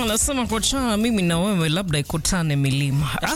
wanasema kocha, mimi na wewe labda ikutane milima. Ah,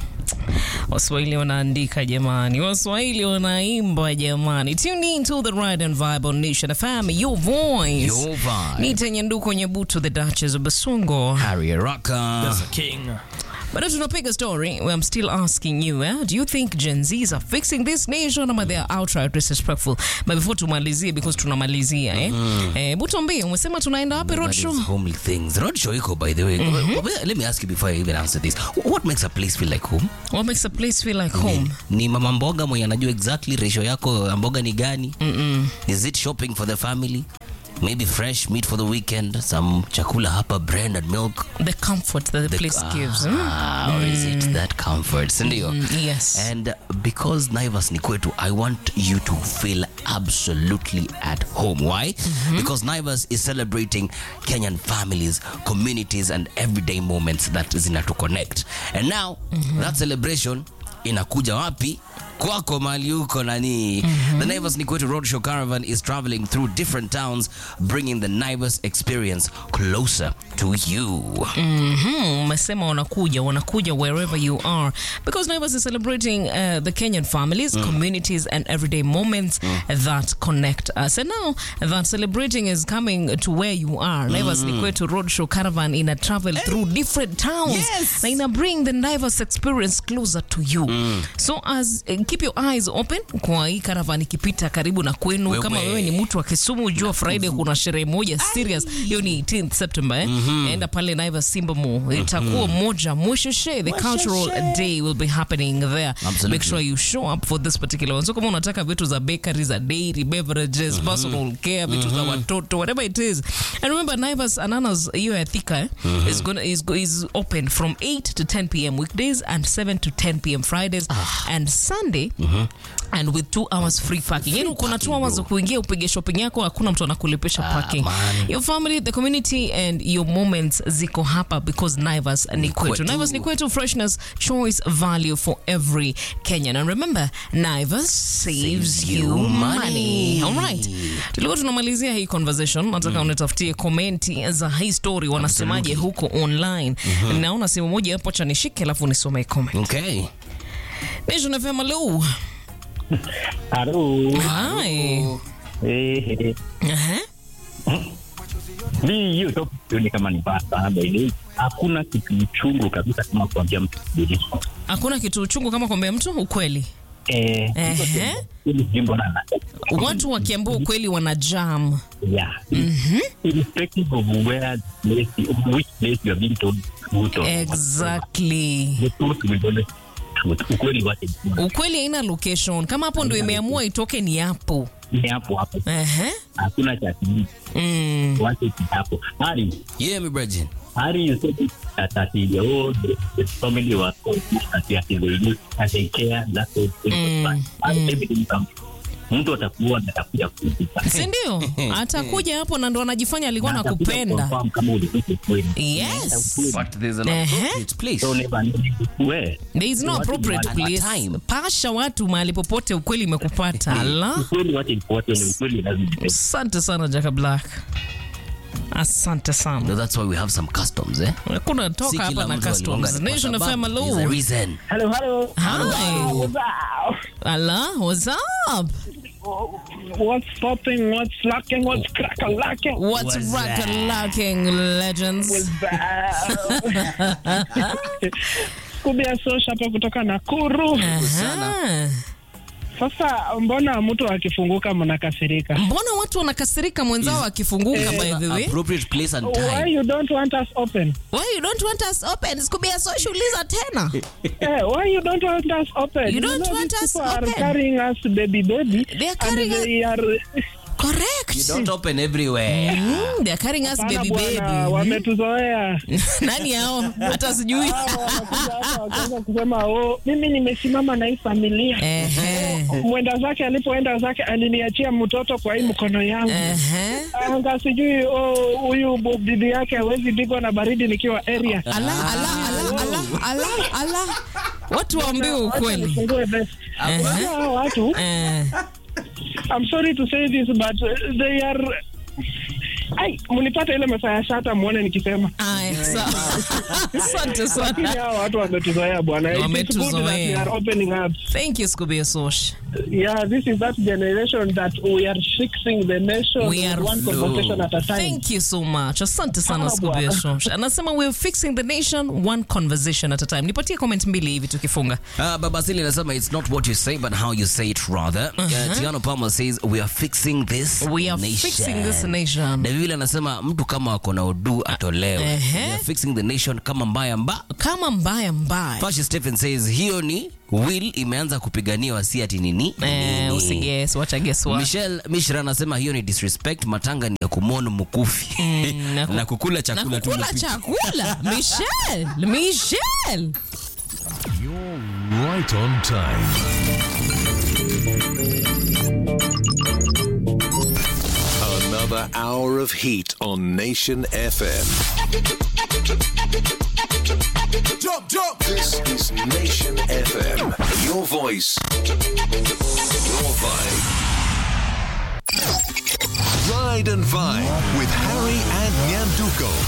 Waswahili wanaandika jamani, Waswahili wanaimba jamani. Tune in to the Ride and Vibe on Nation FM, your voice. Your vibe. Nita Nyanduko Nyabuto, the Duchess of Basungo. Harry Rocker. King. But as tunapiga story, I'm still asking you, eh? do you think Gen Zs are fixing this nation ama they are outright disrespectful? But before tumalizie, because tunamalizia eh? Eh, Butombi, umesema tunaenda wapi That roadshow? is homely things. Roadshow iko, by the way. Let me ask you before I even answer this. What makes a place feel like home? What makes a place feel like home? Ni mama mboga mwenye anajua exactly ratio yako ya mboga ni gani? Is it shopping for the family? Maybe fresh meat for the weekend, some chakula hapa, bread and milk. The comfort that the, place gives. hmm? Ah, or is it that comfort? Sindio? yes. And because Naivas ni kwetu, I want you to feel absolutely at home. Why? Because Naivas is celebrating Kenyan families, communities, and everyday moments that zinatu connect. And now, that celebration inakuja wapi? kwako mali huko nani the naivas ni kwetu roadshow caravan is traveling through different towns bringing the naivas experience closer to you Mhm, umesema wanakuja wanakuja wherever you are because Naivas is celebrating uh, the Kenyan families, communities and everyday moments that connect us. And now that celebrating is coming to where you are. Naivas ni kwetu roadshow caravan ina travel through different towns Yes. na ina bring the Naivas experience closer to you. So as uh, keep your eyes open kwa hii caravan ikipita karibu na kwenu Wewe. kama wewe ni mtu wa Kisumu jua Friday kuna sherehe moja serious hiyo ni 18th September eh? enda pale Naivas Simba Mall itakuwa moja mwisheshe the cultural day will be happening there Absolutely. make sure you show up for this particular one so kama unataka vitu za bakery za dairy beverages personal care vitu za watoto whatever it is and remember Naivas Ananas hiyo ya Thika eh? is gonna is, go- is open from 8 to 10 pm weekdays and 7 to 10 pm Fridays and Sunday and with two hours free parking yani uko na two hours za kuingia upige shopping yako hakuna mtu anakulipisha parking man. your family the community and your moments ziko hapa because Naivas ni kwetu kwetu. Naivas ni kwetu freshness choice value for every Kenyan and remember Naivas saves you money alright tulikuwa tunamalizia hii conversation nataka unitafutie komenti za hii story wanasemaje huko online naona simu moja hapo cha nishike alafu nisome comment okay Nation FM hello Halo. hi Eh, Aha. mi hiyo topic sioni kama ni mbaya sana by the way. Hakuna kitu chungu kabisa kama kuambia mtu kweli. hakuna kitu uchungu kama kuambia mtu ukweli Eh, Ehe. hili jimbo na na. watu wakiambia ukweli wana jam Yeah. Irrespective of where the place, of which place you are being told truth or exactly the truth will always truth. Ukweli wake ukweli haina location kama hapo ndo imeamua itoke ni hapo ni hapo hapo. Ehe. Hakuna cha siri. Mm. Wache ni hapo. Hari, yeah me brethren Hari you said that that the oh the, the family was confused that they are the youth and they care that's all things mm. Hari everything comes. Mtu atakuwa na atakuja kukupa. sindio atakuja hapo na ndo anajifanya alikuwa Na atakuja nakupenda kuconfirm kama ulikuwa kweli. yes but there's an Ehe. appropriate place So never know where. there is no Watu appropriate ni watu- place time. pasha watu mahali popote ukweli imekupata la Ukweli wache ifuate ni ukweli lazima ipende. asante sana jaka black asante sana no, that's why we have some customs eh kuna Si toka hapa kila na mtu customs aliwanga kwa nation sababu fm there's a hello reason Hello, hello. hi ala what's up What's popping? What's lacking? What's crack lacking? what's rock lacking legends Kubia Sosha hapa kutoka Nakuru. Aha. Sasa mbona mtu akifunguka mnakasirika? mbona watu wanakasirika mwenzao akifunguka by the way appropriate place and Why time you don't want us open? why you don't want us open sikubia social uliza tena Eh, why you don't want us open? You don't know want these us people are open. carrying us baby baby. They are carrying and they are correct you don't open everywhere Mm, they are carrying us Hapana baby bwana, baby wametuzoea. nani hao hata sijui Hao wanakuja hapa wakianza kusema oh, mimi nimesimama na hii familia. Ehe. Mwenda zake alipoenda zake aliniachia mtoto kwa hii mkono yangu. Ehe. anga sijui oh, huyu bu- bibi yake hawezi pigwa na baridi nikiwa area. ala ala ala ala ala ala watu waambiwe Wacha ukweli nifungue best. Ehe. Unajua hao watu Eh, I'm sorry to say this but uh, they are ai mnipate ile masaa ya shata muone nikisema Aya, sawa. Asante lakini sana. hao watu wametuzoea bwana It is good that Wametuzoea. we are opening up Thank you, Scooby Sosh. yeah this is that generation that we are fixing the nation We are- one conversation at a time Thank you so much. Asante sana Ah, Scooby bwana. Sosh. Anasema we're fixing the nation one conversation at a time. Nipatie comment mbili hivi tukifunga. Uh, Babasili anasema it's not what you say but how you say it rather. Uh, Tiano Palmer says we are fixing this We are nation. fixing this nation. David anasema mtu kama ako na udu atolewe. Ehe. We are fixing the nation kama mbaya mba. Kama mbaya mbaya. Fashi Stephen says hiyo ni will imeanza kupiganiwa si ati nini. Eh, nini. usiges, wacha guess what. Michelle Mishra anasema hiyo ni disrespect. Matanga ni ya kumwona mkufi na ku- na kukula Na chakula tu. kukula chakula. Michelle, Michelle. You're right on time. Another hour of heat on Nation FM. Jump, jump! This is Nation FM. Your voice, your vibe. Ride and Vibe with Harry and Nyanduko.